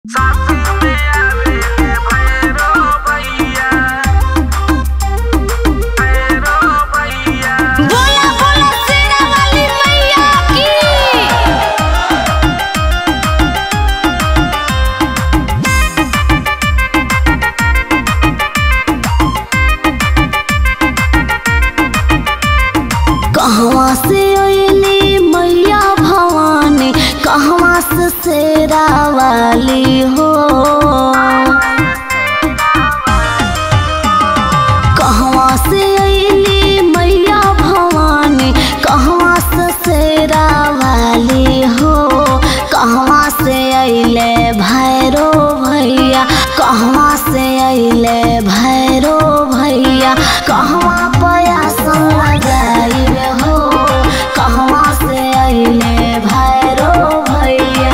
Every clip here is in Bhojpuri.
बोला बोला शेरा वाली मैया की कहवा से अइली मैया भवानी कहवा से शेरा वाली हो कहवा से अइली मैया भवानी कहवा से शेरा वाली हो कहवा से अइले भैरो भैया कहवा से अइले भैरो भैया कहवा पयासन लगाइले हो कहवा से अइले भैरो भैया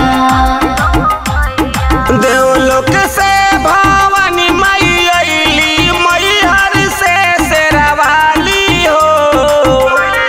देवलोक से भवानी मई अइली मैहर से शेरावाली हो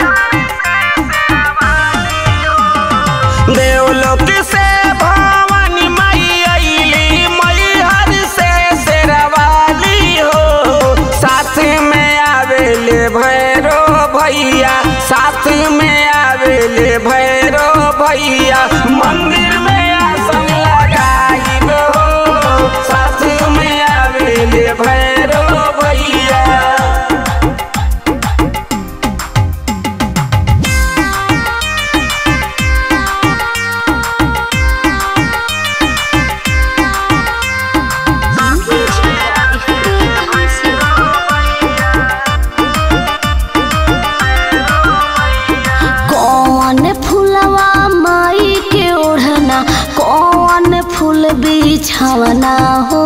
देवलोक से भवानी मई अइली मैहर से शेरावाली हो साथ में आवेले भैरो भैया साथ में आवेले भैरो भैया मंदिर में आसन लगाइब हो साथ में आवेले भैरो भैया कौन फूलवा माई के ओढ़ना कौन फूल बिछवना हो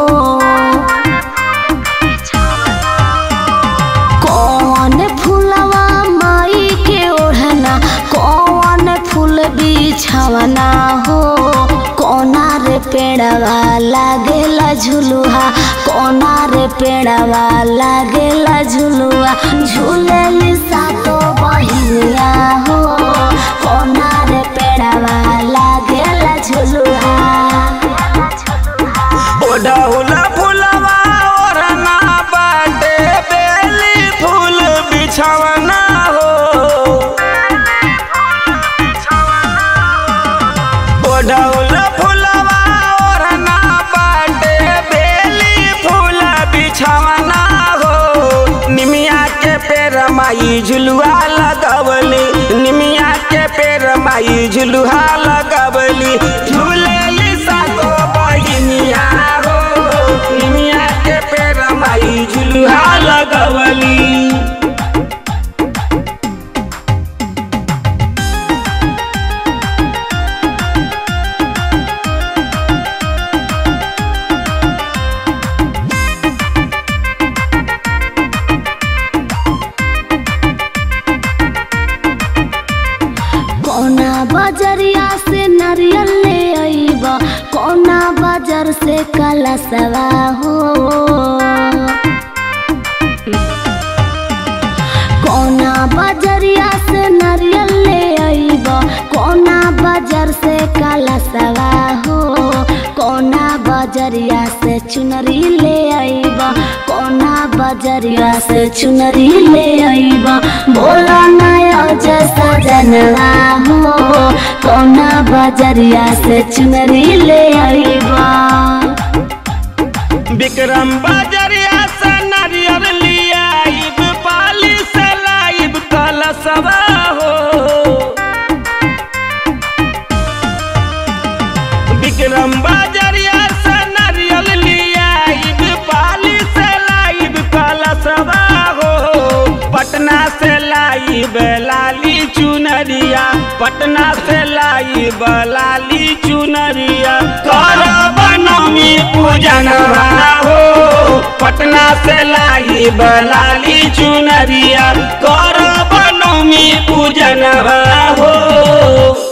कौन फूलवा माई के ओढ़ना कौन फूल बिछवना हो कोना रे पेड़वा लागेला झुलुहा कोना रे पेड़वा लागेला झुलुआ झूलेली सातो बहिनिया हो कोना रे पेड़वा लागेला झुलुहा ओढ़ौला फुलवा ओढ़ना बाटे बेली फूल बिछवना हो ओढ़ौला फुलवा ओढ़ना बाटे बेली फूल बिछवना हो निमिया के पेड़ माई झुलुआ लगवली निमिया के पेड़ माई झुलुआ लगवली झूलेली सातो बहिनिया हो निमिया के पेड़ माई झुलुआ लगवली कोना बजरिया से नारियल ले अइब कोना बाजार से कलसवा हो कोना बजरिया से नारियल ले अइब कोना बाजार से कलसवा हो कोना बजरिया से चुनरी ले अइब कोना बजरिया से चुनरी ले अइब बोला नया जैसा जनवा हो कोना बजरिया से चुनरी ले अइब विक्रम बजरिया से नारियल लियाइब पाली से लाइब कलसवा हो विक्रम बजरिया से नारियल लियाइब पाली से लाइब कलसवा हो पटना से लाइब लाली चुनरिया पटना से लाइब लाली चुनरिया कर बनमी पूजन हो पटना से लाइब लाली चुनरिया कर बनमी पूजन हो